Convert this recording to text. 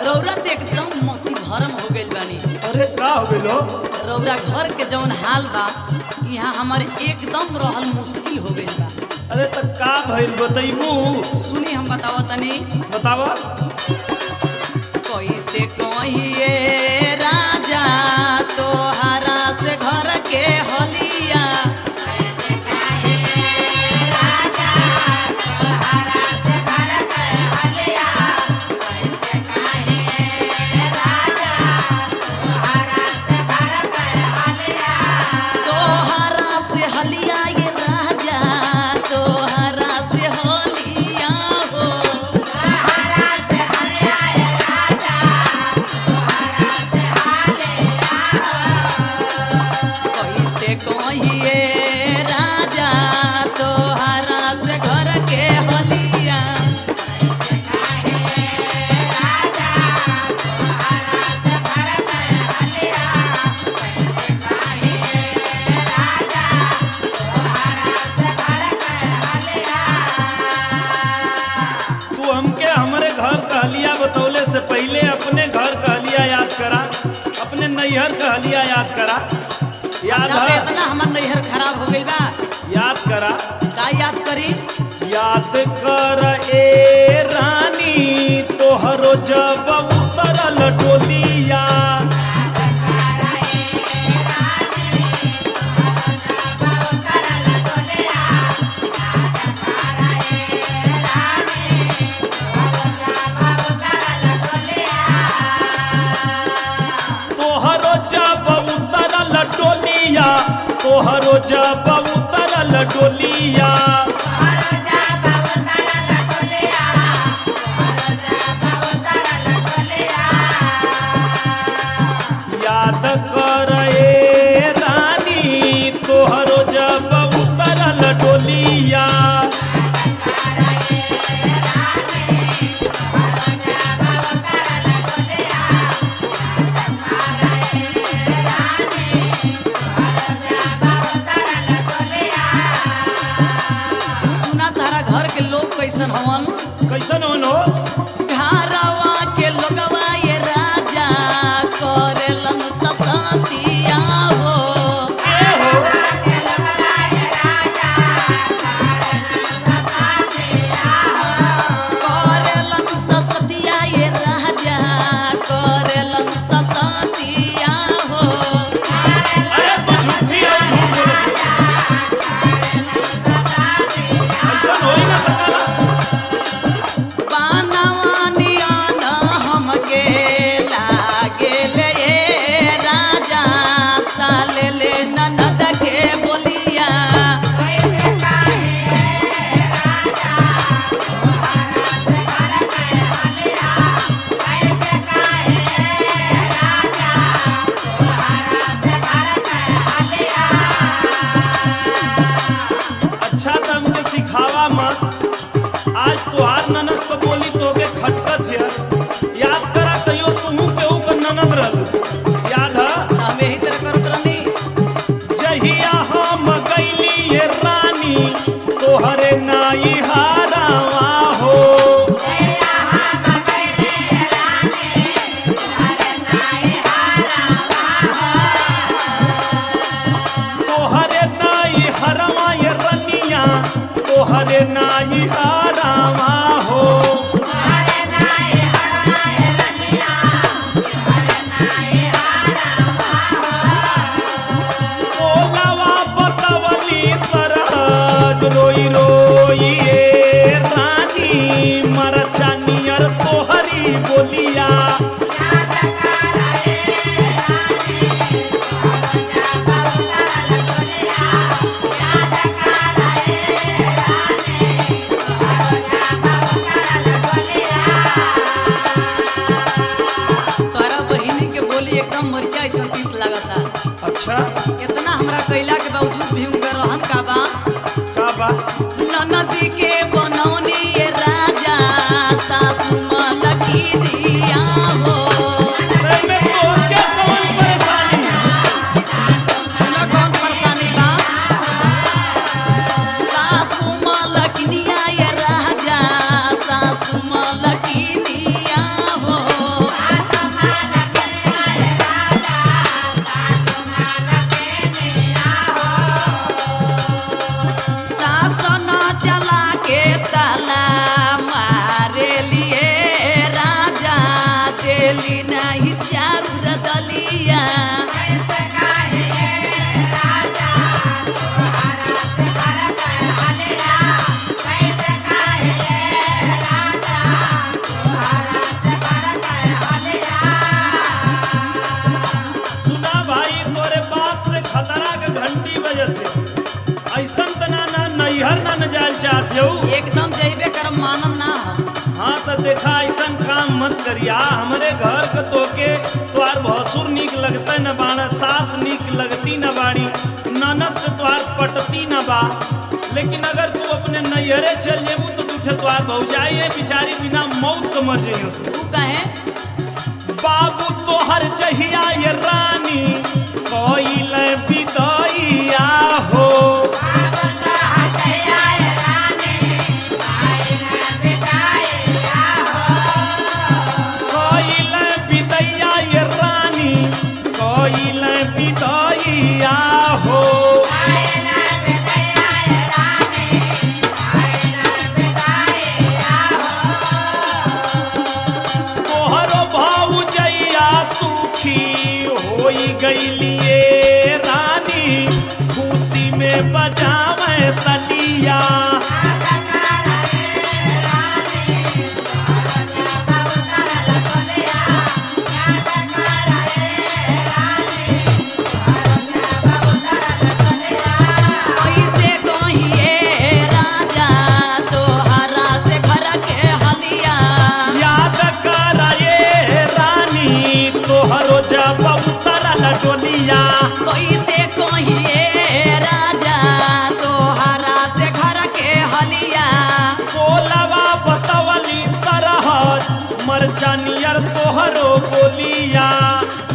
रौरा तो एकदम मोती भरम हो गइल बानी अरे का हो गइलो रौरा घर के जौन हाल बा यहाँ हमारे एकदम रहल मुश्किल हो गइल बा अरे त का भइल बतैबू सुनी हम बतावा तनी बतावा कैसे कहिए राजा तोहरा से घर के हलिया तोहरा से हलिया ये राजा तोहरा से हलिया हो कैसे कहिए राजा तोहरा से घर के हलिया तू हमके हमरे घर कहलिया बतौले से पहले अपने घर कहलिया याद करा अपने नैहर कहलिया याद करा याद अच्छा तो है इतना हमर नैहर खराब हो गइल बा याद करा का याद करी याद कर ए रानी तोहरो जब उतरल डोलिया तोहरो जब उतरल डोलिया तोहरो जब उतरल डोलिया याद कर ए रानी तोहरो जब उतरल डोलिया सुना तारा घर के लोग कैसन हवन कैसन होनो घरवा के लोगवा ये राजा करेलन ससतिया हो ए हो करेलन ससतिया ये राजा करेलन ससतिया हो अरे तू झूठी है झूठ बोलत ऐसन होई ना सकला पानवानिया न हमके लागेल ये राजा साले ले ननद के बोलिया अच्छा तो हमके सिखावा मत आज तोहार ननद को बोली तो के खटकत है याद करा कहियो तू केहू का ननद रह याद है हम यही तरह करत रहनी जहिया हम गईली ये रानी तोहरे नाई हारावा हो तोहरे नाई हरवा ये रनिया तोहरे नाई हारावा हो ओलावा बतवली सरहद रोई रोई ए रानी मरचानियर तोहरी बोलिया तोरा बहिनी के बोली एकदम मरिचा ऐसा तीत लागता अच्छा इतना हमरा कैला के बावजूद भी उनका रहन का बा का बा ननदी के बनौनी ये राजा सासू मलकी दिया हो एमे तोहके कौन परेशानी सुना कौन परेशानी बा सासू मलकिनिया ये राजा सासू मलकिनिया हो खाएली नाही चाउर दलिया सुना भाई तोरे बाप से खतरा के घंटी बजत है ऐसन तना ना नैहर ना न जाल चाहते हो एकदम जैबे करम मानम ना हम हाँ तो देखा ऐसन काम मत करिया हमरे घर के तोके तोहार भसुर निक लगता न बाड़ा सास निक लगती न बाड़ी ननद से तोहार पटती न बा लेकिन अगर तू अपने नैहरे चल जेबू तो तूठे तोहार भौजाई है बिचारी बिना मौत के मर जइयो तू कहे बाबू तोहर जहिया ये रानी कोइल बिदैया हो कोइल बिदैया ये रानी कोइल बिदैया हो तोहरो भौजैया सुखी होई गईलिए रानी खुशी में बजावे तलिया कैसे कहिए राजा तोहरा से घर के हलिया याद कराए रानी तोहरो जब उतरल डोलिया कैसे कहिए राजा तोहरा से घर के हलिया बोलवा बतवली सरहद मरचानियर तोहरो बोलिया